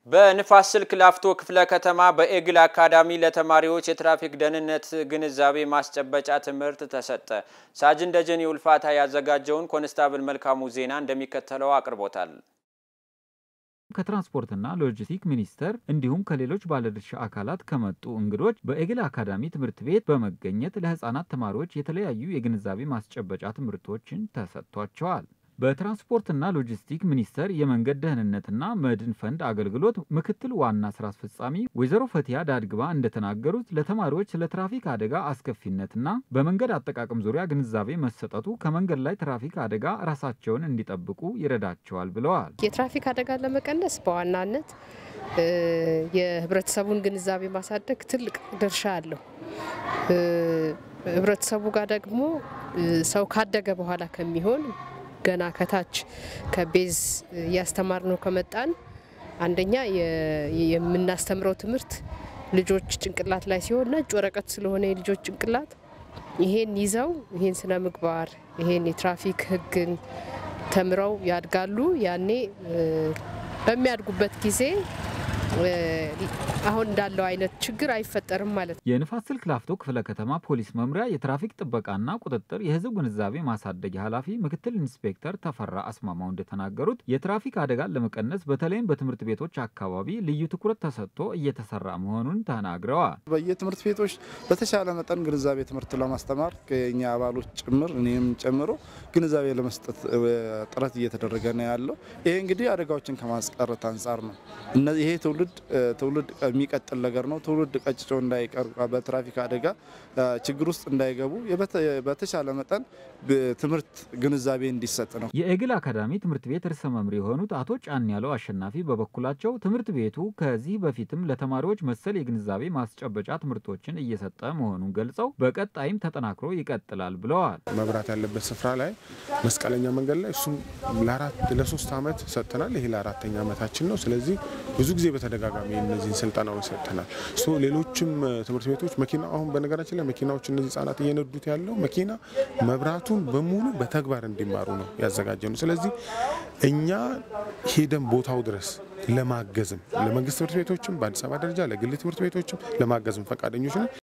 በንፋስ ስልክ ላፍቶ ክፍለ ከተማ በኤግል አካዳሚ ለተማሪዎች የትራፊክ ደህንነት ግንዛቤ ማስጨበጫ ትምህርት ተሰጠ። ሳጅን ደጀኔ ውልፋታ ያዘጋጀውን ኮንስታብል መልካሙ ዜና እንደሚከተለው አቅርቦታል። ከትራንስፖርትና ሎጂስቲክ ሚኒስቴር እንዲሁም ከሌሎች ባለድርሻ አካላት ከመጡ እንግዶች በኤግል አካዳሚ ትምህርት ቤት በመገኘት ለህፃናት ተማሪዎች የተለያዩ የግንዛቤ ማስጨበጫ ትምህርቶችን ተሰጥቷቸዋል። በትራንስፖርትና ሎጂስቲክ ሚኒስቴር የመንገድ ደህንነትና መድን ፈንድ አገልግሎት ምክትል ዋና ስራ አስፈጻሚ ወይዘሮ ፈቲያ ዳድግባ እንደተናገሩት ለተማሪዎች ስለ ትራፊክ አደጋ አስከፊነትና በመንገድ አጠቃቀም ዙሪያ ግንዛቤ መሰጠቱ ከመንገድ ላይ ትራፊክ አደጋ ራሳቸውን እንዲጠብቁ ይረዳቸዋል ብለዋል። የትራፊክ አደጋን ለመቀነስ በዋናነት የህብረተሰቡን ግንዛቤ ማሳደግ ትልቅ ድርሻ አለው። ህብረተሰቡ ጋር ደግሞ ሰው ካደገ በኋላ ከሚሆን ገና ከታች ከቤዝ እያስተማር ነው ከመጣን አንደኛ የምናስተምረው ትምህርት ልጆች ጭንቅላት ላይ ሲሆን ነጭ ወረቀት ስለሆነ የልጆች ጭንቅላት ይሄን ይዘው ይሄን ስነ ምግባር ይሄን የትራፊክ ህግን ተምረው ያድጋሉ። ያኔ በሚያድጉበት ጊዜ አሁን እንዳለው አይነት ችግር አይፈጠርም ማለት ነው። የንፋስ ስልክ ላፍቶ ክፍለ ከተማ ፖሊስ መምሪያ የትራፊክ ጥበቃና ቁጥጥር የህዝብ ግንዛቤ ማሳደጊያ ኃላፊ ምክትል ኢንስፔክተር ተፈራ አስማማው እንደተናገሩት የትራፊክ አደጋን ለመቀነስ በተለይም በትምህርት ቤቶች አካባቢ ልዩ ትኩረት ተሰጥቶ እየተሰራ መሆኑን ተናግረዋል። በየትምህርት ቤቶች በተሻለ መጠን ግንዛቤ ትምህርት ለማስተማር ከኛ አባሎች ጭምር እኔም ጨምሮ ግንዛቤ ለመስጠት ጥረት እየተደረገ ነው ያለው። ይሄ እንግዲህ አደጋዎችን ከማስቀረት አንጻር ነው። ይሄ ትውልድ ትውልድ የሚቀጥል ነገር ነው። ትውልድ ቀጭጮ እንዳይቀር በትራፊክ አደጋ ችግር ውስጥ እንዳይገቡ በተሻለ መጠን ትምህርት ግንዛቤ እንዲሰጥ ነው። የኤግል አካዳሚ ትምህርት ቤት ርዕሰ መምህር የሆኑት አቶ ጫን ያለው አሸናፊ በበኩላቸው ትምህርት ቤቱ ከዚህ በፊትም ለተማሪዎች መሰል የግንዛቤ ማስጨበጫ ትምህርቶችን እየሰጠ መሆኑን ገልጸው በቀጣይም ተጠናክሮ ይቀጥላል ብለዋል። መብራት ያለበት ስፍራ ላይ መስቀለኛ መንገድ ላይ እሱም ለአራት ለሶስት ዓመት ሰጥተናል። ይሄ ለአራተኛ ዓመታችን ነው። ስለዚህ ብዙ ጊዜ በተደጋጋሚ እነዚህን ስልጠናዎች ሰጥተናል። ሌሎችም ትምህርት ቤቶች መኪና አሁን በነገራችን ላይ መኪናዎች እነዚህ ህጻናት እየነዱት ያለው መኪና መብራቱን በሙሉ በተግባር እንዲማሩ ነው ያዘጋጀ ነው። ስለዚህ እኛ ሄደን ቦታው ድረስ ለማገዝም ለመንግስት ትምህርት ቤቶችም በአዲስ አበባ ደረጃ ለግል ትምህርት ቤቶችም ለማገዝም ፈቃደኞች ነው።